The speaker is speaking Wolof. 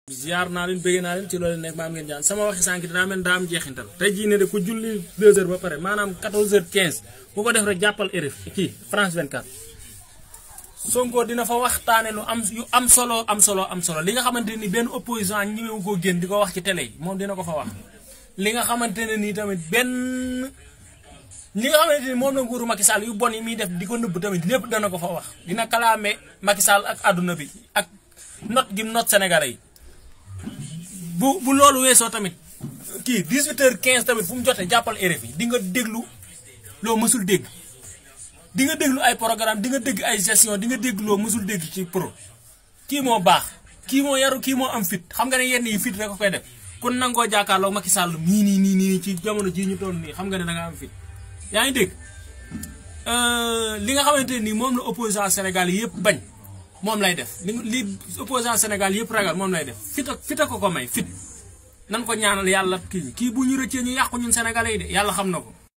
ziar naa leen bëgg naa leen ci loolu nekk maam ngeen jaan sama waxi sànq daa mel daa am jeexintal tey jii ne de ku julli 2 heures ba pare maanaam 14 heures 15 bu ko def rek jàppal RF kii France 24. Sonko dina fa waxtaane lu am yu am solo am solo am solo li nga xamante ni benn opposant ñëwewu koo génn di ko wax ci télé yi moom dina ko fa wax li nga xamante ne nii tamit benn li nga xamante ni moom la nguuru Macky Sall yu bon yi muy def di ko nëbb tamit lépp dana ko fa wax dina kalaame Macky Sall ak àdduna bi ak not gi not Sénégalais yi bu bu loolu weesoo tamit kii 18h15 tamit fu mu jotee jàppal RFI di nga déglu loo mësul dégg di nga déglu ay programme di nga dégg ay gestion di nga dégg loo mësul dégg ci pro kii moo baax kii moo yaru kii moo am fit xam nga ne yenn yi fit rek ko koy def kon nangoo jàkkaarloo Macky Sall mii nii nii nii ci jamono jii ñu toll nii xam nga ne da nga am fit yaa ngi dégg li nga xamante nii moom la opposant Sénégal yëpp bañ moom lay def li li opposant Sénégal yëpp ragal moom lay def fit ak fit a ko ko may fit nan ko ñaanal yàlla kii kii bu ñu rëccee ñu yàqu ñun sénégalais yi de yàlla xam na ko